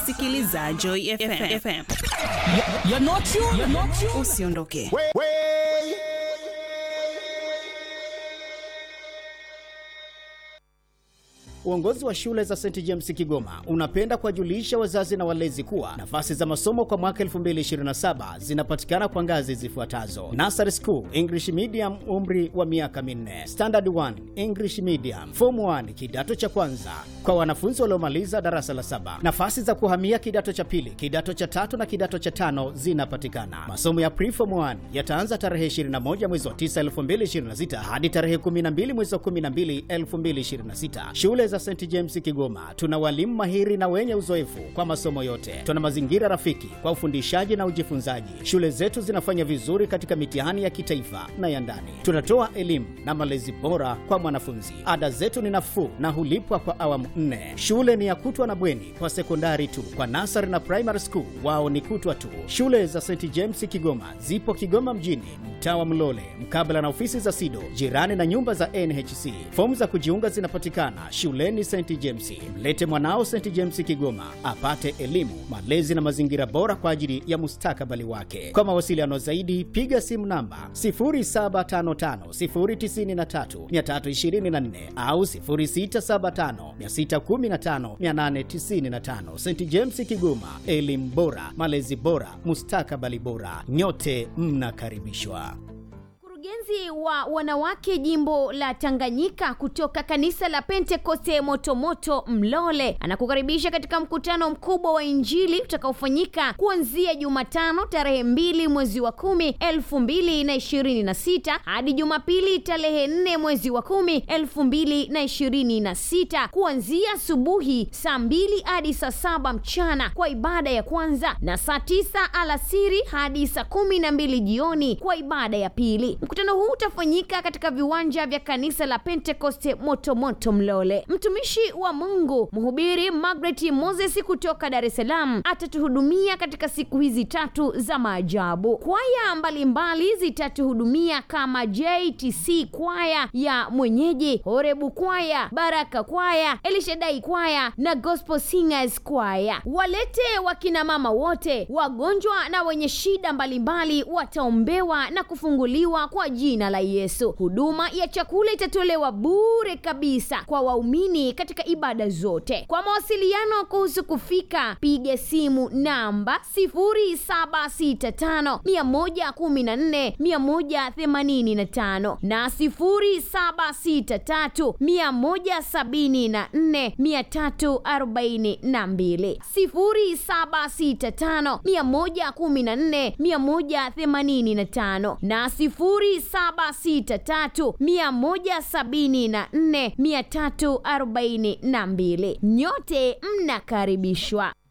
unasikiliza Joy FM. FM. You're not you. You're not you. Usiondoke. Uongozi wa shule za St James Kigoma unapenda kuwajulisha wazazi na walezi kuwa nafasi za masomo kwa mwaka 2027 zinapatikana kwa ngazi zifuatazo: Nursery School English Medium, umri wa miaka minne; Standard 1 English Medium; Form 1 kidato cha kwanza kwa wanafunzi waliomaliza darasa la saba. Nafasi za kuhamia kidato cha pili, kidato cha tatu na kidato cha tano zinapatikana. Masomo ya Preform 1 yataanza tarehe 21 mwezi wa 9 2026 hadi tarehe 12 mwezi wa 12 2026. Shule za St James Kigoma tuna walimu mahiri na wenye uzoefu kwa masomo yote. Tuna mazingira rafiki kwa ufundishaji na ujifunzaji. Shule zetu zinafanya vizuri katika mitihani ya kitaifa na ya ndani. Tunatoa elimu na malezi bora kwa mwanafunzi. Ada zetu ni nafuu na hulipwa kwa awamu nne. Shule ni ya kutwa na bweni kwa sekondari tu. Kwa nasari na primary school wao ni kutwa tu. Shule za St James Kigoma zipo Kigoma mjini, mtaa wa Mlole, mkabala na ofisi za SIDO, jirani na nyumba za NHC. Fomu za kujiunga zinapatikana shuleni St James. Mlete mwanao St James Kigoma apate elimu, malezi na mazingira bora kwa ajili ya mustakabali wake. Kwa mawasiliano zaidi, piga simu namba 0755093324 au 0675615895. St James Kigoma, elimu bora, malezi bora, mustakabali bora. Nyote mnakaribishwa. Mkurugenzi wa wanawake jimbo la Tanganyika kutoka kanisa la Pentekoste Motomoto Mlole anakukaribisha katika mkutano mkubwa wa Injili utakaofanyika kuanzia Jumatano tarehe mbili mwezi wa kumi elfu mbili na ishirini na sita hadi Jumapili tarehe nne mwezi wa kumi elfu mbili na ishirini na sita kuanzia asubuhi saa mbili hadi saa saba mchana kwa ibada ya kwanza na saa tisa alasiri hadi saa kumi na mbili jioni kwa ibada ya pili. Mkutano huu utafanyika katika viwanja vya kanisa la Pentekoste Motomoto Mlole. Mtumishi wa Mungu mhubiri Margaret Moses kutoka Dar es Salaam atatuhudumia katika siku hizi tatu za maajabu. Kwaya mbalimbali zitatuhudumia kama JTC kwaya ya mwenyeji, Horebu kwaya, Baraka kwaya, Elishadai kwaya na Gospel Singers kwaya. Walete wakina mama wote, wagonjwa na wenye shida mbalimbali wataombewa na kufunguliwa kwa jina la Yesu. Huduma ya chakula itatolewa bure kabisa kwa waumini katika ibada zote. Kwa mawasiliano kuhusu kufika, piga simu namba 0765 114 185 na 0763 174 342 0765 114 185 na 0763 174 342. Nyote mnakaribishwa.